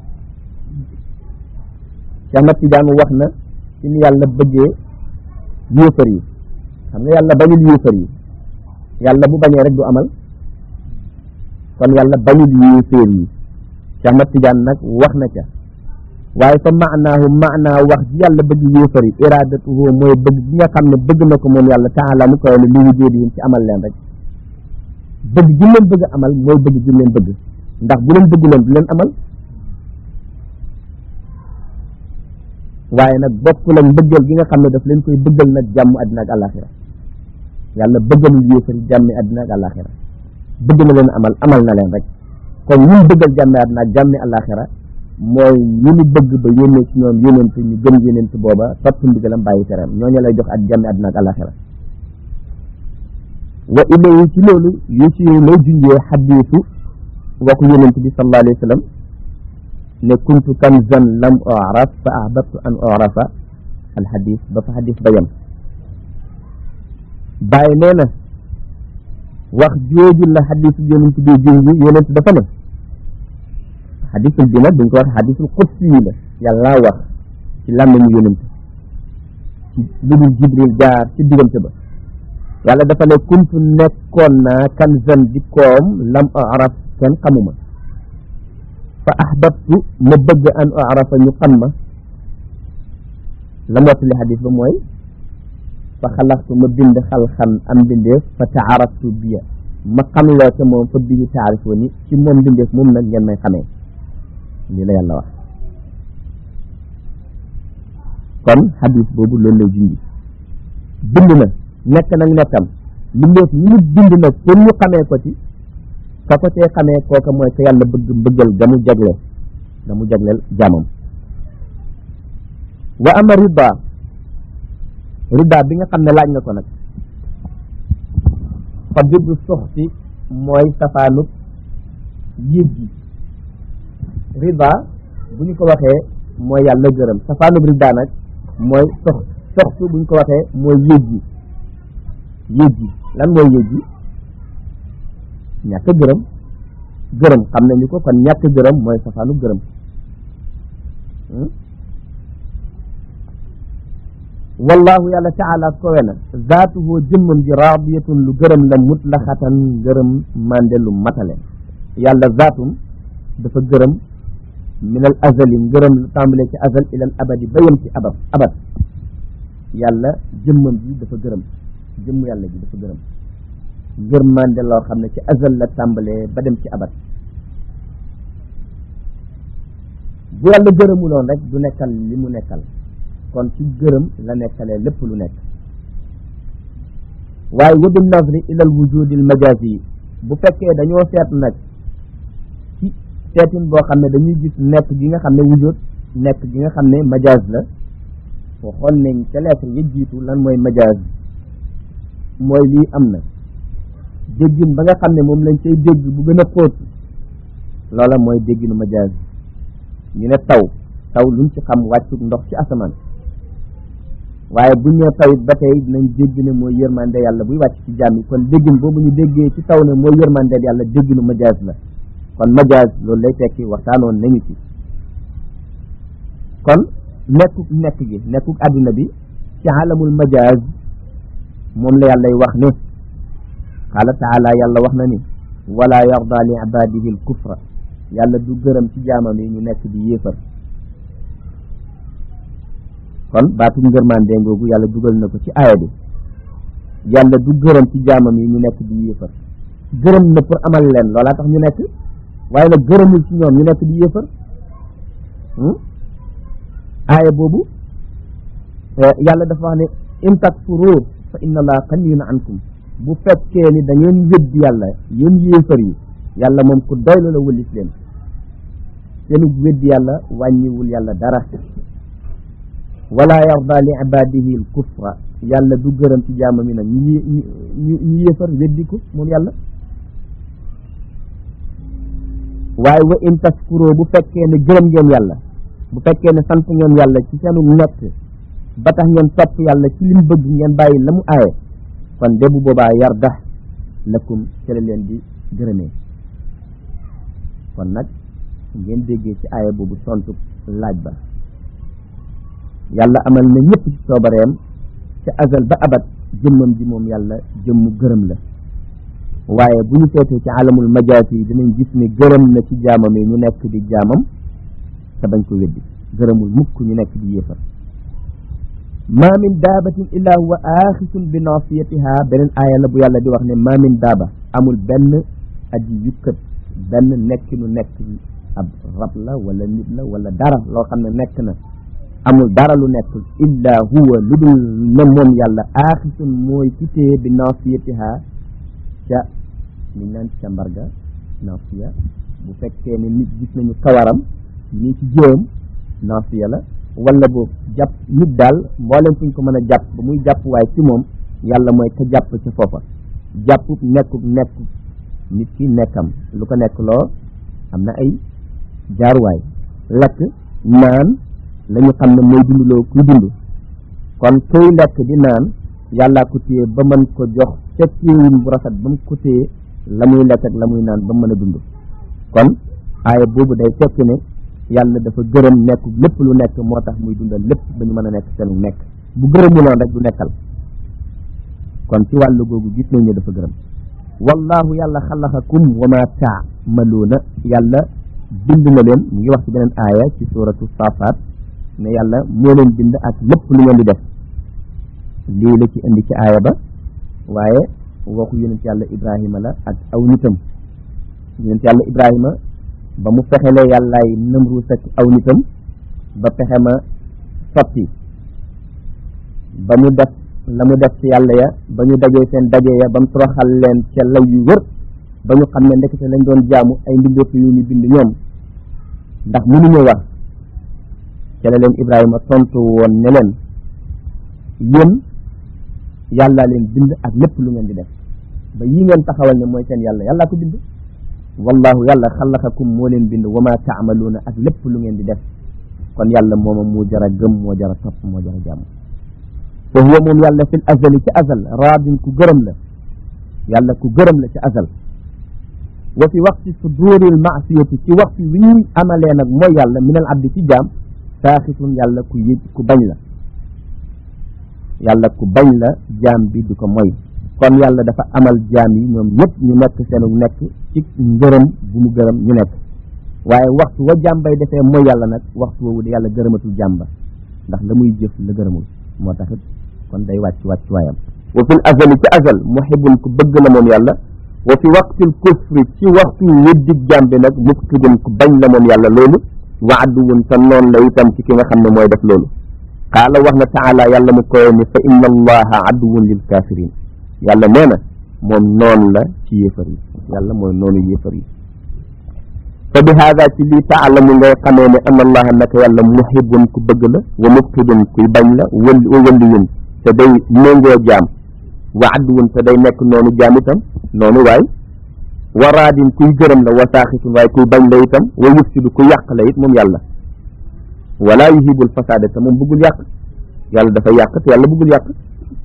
cheikh ahmad tidiane wax na ci ni yàlla bëggee yéefar yi xam nga yàlla bañul yéefar yi yàlla bu bañee rek du amal kon yàlla bañul yéefar yi cheikh ahmad tidiane nag wax na ca waaye fa maanaahu maanaa wax ji yàlla bëgg yéefar yi iradatuhu mooy bëgg gi nga xam ne bëgg na ko moom yàlla taala mu koy ne li wujoodihim ci amal leen rek bëgg gi leen bëgg amal mooy bëgg gi leen bëgg ndax bu leen bëgg leen du leen amal waaye nag bokkul ak mbëggeel gi nga xam ne daf leen koy bëggal nag jàmm àddina ak àllaaxira yàlla bëggalul yéefar yi jàmmi àddina ak àllaaxira bëgg na leen amal amal na leen rek kon ñun bëggal jàmmi àddina ak jàmmi àllaaxira mooy ñu ñu bëgg ba yónnee ci ñoom yónent ñu gëm yónent booba topp ndigalam bàyyi teram ñooñu lay jox ak jàmmi àddina ak àllaaxira wa ilayhi ci loolu yu ci lay junjee xadiisu waxu yónent bi sallallahu alayhi wa sallam ne kuntu kanzan lam uraf fa ahbabtu an urafa al xadis ba fa xadis ba yem bàyyi nee na wax jooju la xadisu yónent bi junj yónent dafa ne xadisul bi nag duñ ko wax xadisul qudsi yi la yàlla wax ci làmmiñu yónent ci lu dul jibril jaar ci diggante ba yàlla dafa ne kuntu nekkoon naa kanzan di koom lam araf kenn xamuma fa ahbabtu ma bëgg an arafa ñu xam ma la mottali xadis ba mooy fa xalaxtu ma bind xalxan am bindeef fa taaraftu biya ma xam loo ca moom fa bihi taarifoo ni ci moom bindeef moom nag ngeen may xamee lii la yàlla wax kon xadis boobu loolu lay junji bind na nekk nag nekkam mbindeef ñu mu bind nag pour ñu xamee ko ci ka ko cee xamee kooka mooy ka yàlla bëgg mbëggal ga mu jagleel ga mu jagleel jaamam wa ama rida rida bi nga xam ne laaj nga ko nag fa juddu soxti mooy safaanub yéeg gi rida bu ñu ko waxee mooy yàlla gërëm safaanub rida nag mooy sox soxtu bu ñu ko waxee mooy yéeg gi yéeg gi lan mooy yéeg gi ñàkk gërëm gërëm xam nañu ko kon ñàkk gërëm mooy safaanu gërëm wallahu yàlla taala kowe na zaatuhu jëmmam ji raadiyatun lu gërëm la mutlaxatan gërëm mande lu matale yàlla zaatum dafa gërëm min al azali ngërëm lu tàmbalee ci azal ila al abadi ba yem ci abad abad yàlla jëmmam ji dafa gërëm jëmm yàlla ji dafa gërëm ngër mande loo xam ne ci azal la tàmbalee ba dem ci abad bu yàlla gërëmuloon rek du nekkal li mu nekkal kon ci gërëm la nekkalee lépp lu nekk waaye wa bin nazri ila al wujudi al majazi yi bu fekkee dañoo seet nag ci seetin boo xam ne dañuy gis nekk gi nga xam ne wujud nekk gi nga xam ne majaz la foo xool nañ ca lettre yi jiitu lan mooy majaz mooy lii am na déggin ba nga xam ne moom lañ cay dégg bu gën a xóot loola mooy dégginu majaz ñu ne taw taw luñ ci xam wàccuk ndox ci asamaan waaye buñ ne tawit ba tey dinañ dégg ne mooy yërmande yàlla buy wàcc ci jaam yi kon déggin boobu ñu déggee ci taw ne mooy yërmande yàlla dégginu majaaz la kon majaaz loolu lay tekki waxtaanoon nañu ci kon nekkuk nekk gi nekkuk àddina bi ci alamul majaaz moom la yàllay wax ne qaala taala yàlla wax na ni wala yarda li ibadihi al kufra yàlla du gërëm ci jaamam yi ñu nekk di yéefar kon baatu ngërmande ngoogu yàlla dugal na ko ci aaya bi yàlla du gërëm ci jaamam yi ñu nekk di yéefar gërëm na pour amal leen loolaa tax ñu nekk waaye nag gërëmul ci ñoom ñu nekk di yéefar aaya boobu yàlla dafa wax ne in takfuru fa inna allaha ganiyun ankum bu fekkee ni da ngeen weddi yàlla yéen yéefar yi yàlla moom ku doylu la wëlis leen seenu weddi yàlla wàññiwul yàlla dara wala yarda li ibadihi al kufra yàlla du gërëm ci jaamam yi nag ñu ñu ñu yéefar weddi ko moom yàlla waaye wa in taskuro bu fekkee ne gërëm ngeen yàlla bu fekkee ne sant ngeen yàlla ci seenu nekk ba tax ngeen topp yàlla ci lim bëgg ngeen bàyyi la mu aaye kon de bu boobaa yarda lakum ci la leen di gërëmee kon nag ngeen déggee ci aaya boobu tontu laaj ba yàlla amal na ñëpp ci soobareem ca azal ba abat jëmmam ji moom yàlla jëmmu gërëm la waaye bu ñu seetee ci alamul majaas yi dinañ gis ne gërëm na ci jaamam yi ñu nekk di jaamam te bañ ko weddi gërëmul mukk ñu nekk di yéefar ma min daabatin illa huwa aaxisun bi nasiyatiha beneen aaya la bu yàlla di wax ne ma min daaba amul benn aji yukkat benn nekkinu nekk ab rab la wala nit la wala dara loo xam ne nekk na amul dara lu nekk illa huwa lu dul ne moom yàlla aaxisun mooy ki téye bi nasiyatiha ca liñ naan ca mbarga nasiya bu fekkee ne nit gis nañu kawaram nii ci jëwam nasiya la wala boobu jàpp nit daal mboolem fuñ ko mën a jàpp ba muy jàpp waaye ci moom yàlla mooy ka jàpp ca foofa jàpp nekkuk nekk nit ki nekkam lu ko nekk loo am na ay jaaruwaay lekk naan la ñu xam ne mooy dunduloo kuy dund kon kuy lekk di naan yàllaa ko téye ba mën ko jox ca téewin bu rafet ba mu ko téye la muy lekk ak la muy naan ba mu mën a dund kon aaya boobu day tekki ne yàlla dafa gërëm nekk lépp lu nekk moo tax muy dundal lépp ba ñu mën a nekk seen nekk bu gërëmuloon rek du nekkal kon ci wàllu googu gis nañ ne dafa gërëm wallahu yàlla xalaxakum wa ma taamaluuna yàlla bind na leen mu ngi wax ci beneen aaya ci suratu safaat ne yàlla moo leen bind ak lépp lu ngeen di def lii la ci indi ci aaya ba waaye waxu yonent yàlla ibrahima la ak aw nitam yonent yàlla ibrahima ba mu fexelee yàllaay Namruus ak aw nitam ba pexe ma sotti ba mu def la mu def ci yàlla ya ba ñu dajee seen daje ya ba mu toroxal leen ca law yu wër ba ñu xam ne ndekete lañ doon jaamu ay mbindeef yu ñu bind ñoom ndax mënuñu wax ca la leen Ibrahima tontu woon ne leen yéen yàllaa leen bind ak lépp lu ngeen di def ba yii ngeen taxawal ne mooy seen yàlla yàllaa ko bind wallahu yàlla xalaxakum moo leen bind wa ma taamaluuna ak lépp lu ngeen di def kon yàlla mooma mu jara gëm moo jara topp moo jara jàmm te huwa moom yàlla fil azali ci azal raadin ku gërëm la yàlla ku gërëm la ci azal wa fi waqti suduril maasiyati ci waxtu wi ñuy amalee nag mooy yàlla minal abdi ci jaam saaxitun yàlla ku yëg ku bañ la yàlla ku bañ la jaam bi di ko moy kon yàlla dafa amal jaam yi ñoom ñëpp ñu nekk seenu nekk ci ngërëm bu mu gërëm ñu nekk waaye waxtu wa jaam bay defee mooy yàlla nag waxtu woowu de yàlla gërëmatul jaam ba ndax la muy jëf la gërëmul moo taxit kon day wàcc wàcc waayam wa fil azali ci azal muhibbun ku bëgg la moom yàlla wa fi waqtil kufri ci waxtu weddig jaam bi nag mubtidun ku bañ la moom yàlla loolu wa adduwun sa noon la itam ci ki nga xam ne mooy def loolu qaala wax na taala yàlla mu koy ni fa inna allaha adduwun lil kafirin yàlla nee na moom noon la ci yéefar yi yàlla mooy noonu yéefar yi fa bi haada ci lii taalamu ngay xamee ne anna allaha naka yàlla muhibbun ku bëgg la wa mubtidun kuy bañ la wëli wa wëliyun te day méngoo jaam wa adduwun te day nekk noonu jaam itam noonu waay wa raadin kuy gërëm la wa saaxitun waaye kuy bañ la itam wa yufsidu ku yàq la it moom yàlla wala yuhibul fasaada te moom bëggul yàq yàlla dafa yàq te yàlla bëggul yàq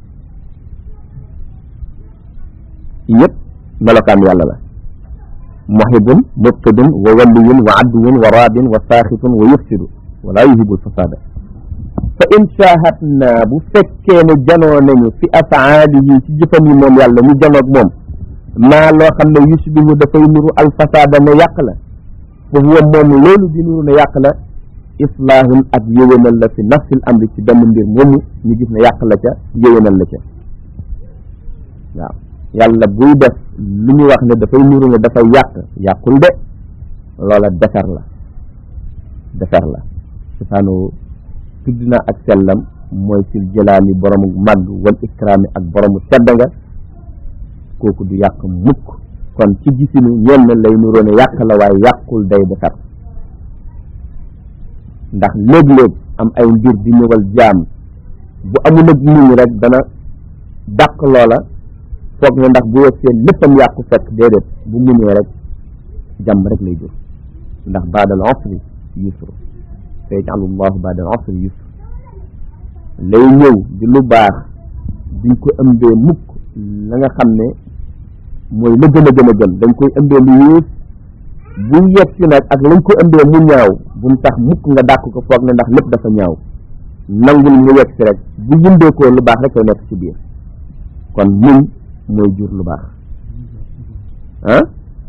yëpp melokaan yàlla la muhibun mubtidun wa waliyun wa adduwun wa raadin wa saaxitun wa yufsidu wala yuhibul fasaada fa in shahadna bu fekkee ne janoo nañu fi afaalihi ci jëfam yi moom yàlla ñu janoog moom maa loo xam ne yusbihu dafay nuru alfasaada ne yàq la fa huwa moom loolu di nuru ne yàq la islaahun ak yéwénal la fi nafsil amri ci benn mbir moomu ñu gis ne yàq la ca yéwénal la ca waaw yàlla buy def lu ñu wax ne dafay nuru ne dafay yàq yàqul de loola defar la defar la subhaanahu tudd na ak sellam mooy sil jëlaali boromu màgg wal ikraami ak boromu tedd nga kooku du yàq mukk kon ci gisinu ñenn lay nuroo ne yàq la waaye yàqul day defar ndax léeg-léeg am ay mbir di ñëwal jaam bu amul ak nit ñi rek dana dàq loola foog ne ndax bu yegsee léppam yàqu fekk déedéet bu muñee rek jàmm rek lay jur ndax baadal usri yusru sa yaj'alu llahu baadal usri yusru lay ñëw di lu baax duñ ko ëmbee mukk la nga xam ne mooy la gën a gën a gën dañ koy ëmbee lu yées bu yegg si nag ak lañ ko ëmbee mu ñaaw bu mu tax mukk nga dàq ko foog ne ndax lépp dafa ñaaw nangul mu yegg si rek bu yëndeekoo lu baax rek koy nekk ci biir kon muñ mooy jur lu baax ah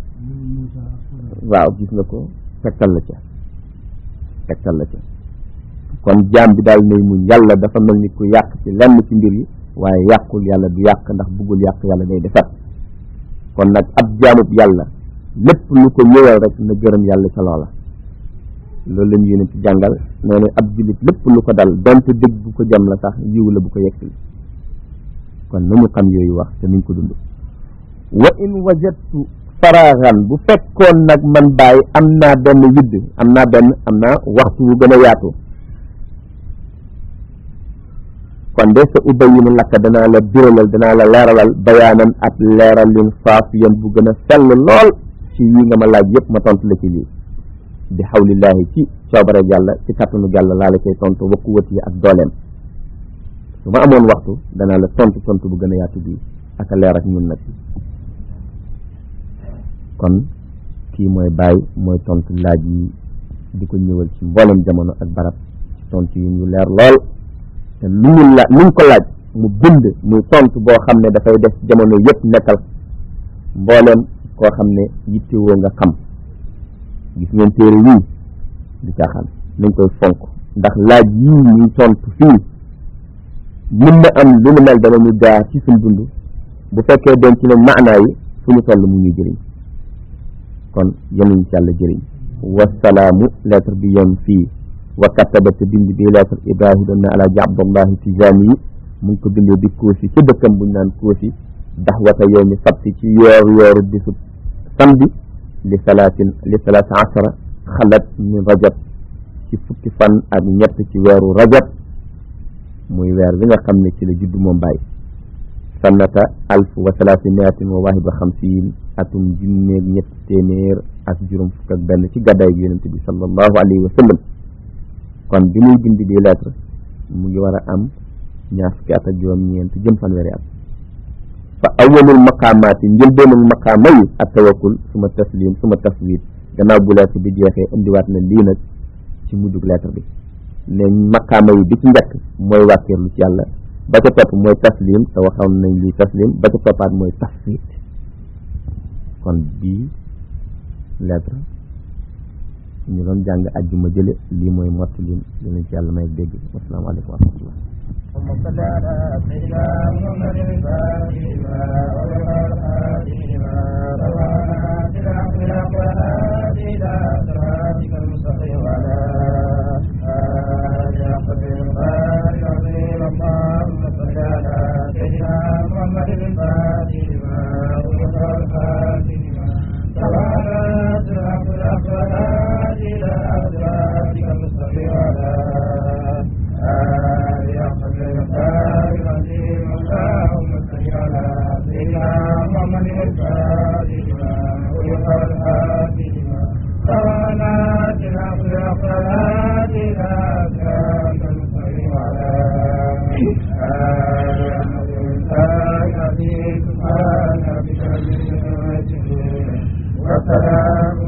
waaw gis nga ko tegtal la ca tegtal la ca kon jaam bi daal nay muñ yàlla dafa mel ni ku yàq ci lenn ci mbir yi waaye yàqul yàlla du yàq ndax bëggul yàq yàlla day defar kon nag ab jaamub yàlla lépp lu ko ñëwal rek na gërëm yàlla ca loola loolu lañu yéene ci jàngal nee na ab jullit lépp lu ko dal donte dëgg bu ko jam la sax yiw la bu ko yegsil kon nañu xam yooyu wax te nuñ ko dund wa in wajadtu faraaxan bu fekkoon nag man bàyyi am naa benn widd am naa benn am naa waxtu wu gën a yaatu kon de sa ubayinu lakka danaa la biralal danaa la leeralal bayaanan ab leeralin faafiyan bu gën a sell lool ci yi nga ma laaj yëpp ma tontu la ci lii bi xawlillaahi ci coobare yàlla ci kattanu yàlla laa la koy tontu wa quwwati yi ak dooleem su ma amoon waxtu danaa la tontu tontu bu gën a yaatu bii ak a leer ak ñun nag kon kii mooy bàyyi mooy tontu laaj yi di ko ñëwal ci mboolem jamono ak barab ci tontu yi ñu leer lool te lu ñu la lu ñu ko laaj mu bind muy tontu boo xam ne dafay def jamono yëpp nekkal mboolem koo xam ne yittewoo nga xam gis ngeen téere yii di caaxaan nañ koy fonk ndax laaj yii ñuy tontu fii mën na am lu nu mel dana ñu gaa ci suñ dund bu fekkee denc nañ maanaa yi fu ñu toll mu ñuy jëriñ kon yenuñ ci yàlla jëriñ wasalaamu lettre bi yem fii wa kataba te bind bi lettre ibrahima doon na alaaji abdullahi tijaani yi mu ngi ko bindee bi koosi ca dëkkam buñ naan koosi daxwata yow mi sabti ci yooru yooru bisu samedi li salaatin li salaasa ashara xalat min rajab ci fukki fan ak ñett ci weeru rajab muy weer bi nga xam ne ci la juddu moom bàyyi sannata alf wa salaasi miatin wa wahid wa xamsin atum junneeg ñett téeméer ak juróom fukk ak benn ci gàddaay gi yonente bi sallallahu alayhi wa sallam kon bi muy bind di lettre mu ngi war a am ñaar fukki at ak juróom ñeent jëm fanweeri at fa awalul maqaamaati njëlbeenul maqaama yi ak tawakkul suma taslim suma taswid gannaaw bu lettre bi jeexee indiwaat na lii nag ci mujjug lettre bi ne maqaama yi bi ci njëkk mooy wàkkeerlu ci yàlla ba ca topp mooy taslim te waxoon nañ lii taslim ba ca toppaat mooy taswid kon bii lettre ñu doon jàng ajjuma jële lii mooy mottali dinañ ci yàlla may dégg wasalaamaaleykum wa rahmatullah اللهم صل على سيدنا محمد الفاتح لما ولقد خاتمها روانا بالحق بالحق والهادي الى صراطك المستقيم وعلى آله حق القدر العظيم اللهم صل على سيدنا محمد الفاتح لما ولقد خاتمها روانا بالحق بالحق والهادي الى صراطك المستقيم وعلى وسلام